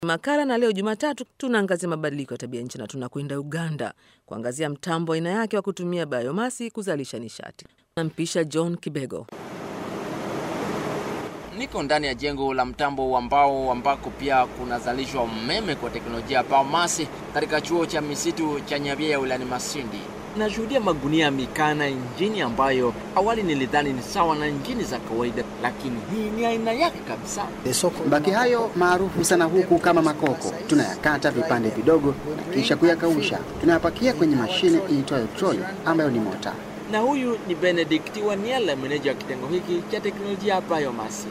Makala na leo Jumatatu tunaangazia mabadiliko ya tabia nchi na tunakwenda Uganda kuangazia mtambo aina yake wa kutumia biomasi kuzalisha nishati. Nampisha John Kibego. Niko ndani ya jengo la mtambo wa mbao ambako pia kunazalishwa umeme kwa teknolojia ya biomasi katika chuo cha misitu cha Nyabia wilayani Masindi. Nashuhudia magunia ya mikaa na injini ambayo awali nilidhani ni sawa na injini za kawaida, lakini hii ni aina yake kabisa. Mabaki hayo maarufu sana huku kama makoko, tunayakata vipande vidogo na kisha kuyakausha. Tunayapakia kwenye mashine iitwayo troli ambayo ni mota. Na huyu ni Benedict Waniela, meneja wa kitengo hiki cha teknolojia ya biomasi.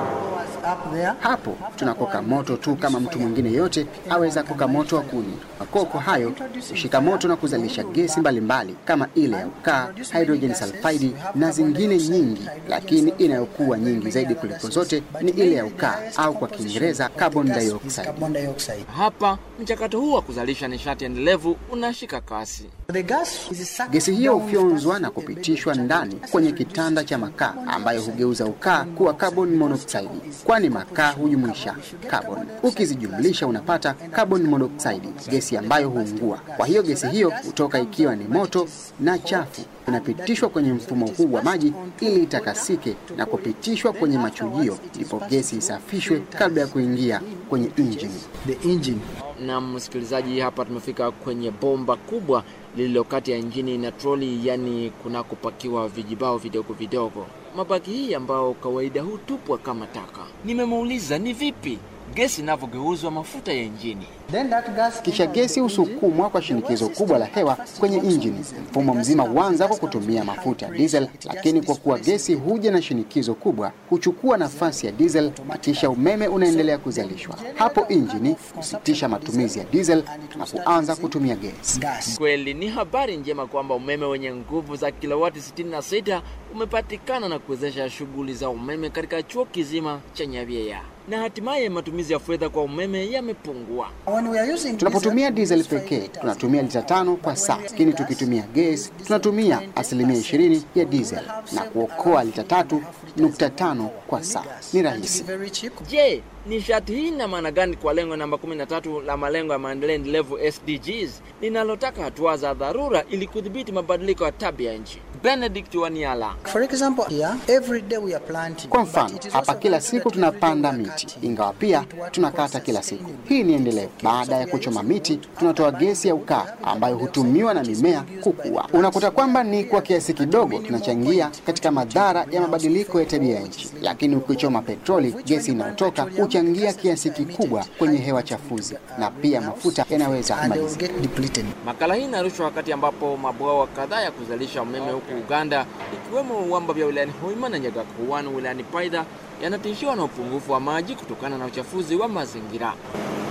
Hapo tunakoka moto tu kama mtu mwingine yote aweza koka moto wa kuni. Makoko hayo hushika moto na kuzalisha gesi mbalimbali mbali, kama ile ya ukaa, hydrogen sulfide na zingine nyingi, lakini inayokuwa nyingi zaidi kuliko zote ni ile ya ukaa au kwa Kiingereza carbon dioxide. Hapa mchakato huu wa kuzalisha nishati endelevu unashika kasi. Gesi hiyo hufyonzwa na kupitishwa ndani kwenye kitanda cha makaa ambayo hugeuza ukaa kuwa carbon monoxide, kwani makaa hujumuisha carbon. Ukizijumlisha unapata carbon monoxide, gesi ambayo huungua. Kwa hiyo gesi hiyo hutoka ikiwa ni moto na chafu, inapitishwa kwenye mfumo huu wa maji ili itakasike na kupitishwa kwenye machujio, ndipo gesi isafishwe kabla ya kuingia kwenye injini. Na msikilizaji, hapa tumefika kwenye bomba kubwa lililo kati ya injini na troli, yani kunakopakiwa vijibao vidogo vidogo. Mabaki hii ambao kawaida hutupwa kama taka. Nimemuuliza ni vipi gesi inavyogeuzwa mafuta ya injini. Kisha gesi husukumwa kwa shinikizo kubwa la hewa kwenye injini. Mfumo mzima huanza kwa kutumia mafuta ya diesel, lakini kwa kuwa gesi huja na shinikizo kubwa, huchukua nafasi ya diesel na kisha umeme unaendelea kuzalishwa. Hapo injini husitisha matumizi ya diesel na kuanza kutumia gesi. Kweli ni habari njema kwamba umeme wenye nguvu za kilowati 66 umepatikana na kuwezesha shughuli za umeme katika chuo kizima cha Nyabieya na hatimaye matumizi ya fedha kwa umeme yamepungua. Tunapotumia diesel pekee tunatumia lita tano kwa saa, lakini tukitumia gesi tunatumia asilimia ishirini ya diesel na kuokoa lita tatu nukta tano kwa saa. Ni rahisi. Je, nishati hii ina maana gani kwa lengo namba 13 la malengo ya maendeleo endelevu SDGs linalotaka hatua za dharura ili kudhibiti mabadiliko ya tabia nchi? Benedict Waniala. Kwa mfano, hapa kila siku tunapanda miti, ingawa pia tunakata kila siku. Hii ni endelevu. Baada ya kuchoma miti, tunatoa gesi ya ukaa ambayo hutumiwa na mimea kukua. Unakuta kwamba ni kwa kiasi kidogo tunachangia katika madhara ya mabadiliko ya tabia ya nchi, lakini ukichoma petroli, gesi inayotoka huchangia kiasi kikubwa kwenye hewa chafuzi na pia mafuta yanaweza kumalizika. Makala hii inarushwa wakati ambapo mabwawa kadhaa ya kuzalisha umeme huku Uganda ikiwemo uwamba vya wilayani Hoima na Nyagakuwanu wilayani Paidha yanatishiwa na upungufu wa maji kutokana na uchafuzi wa mazingira.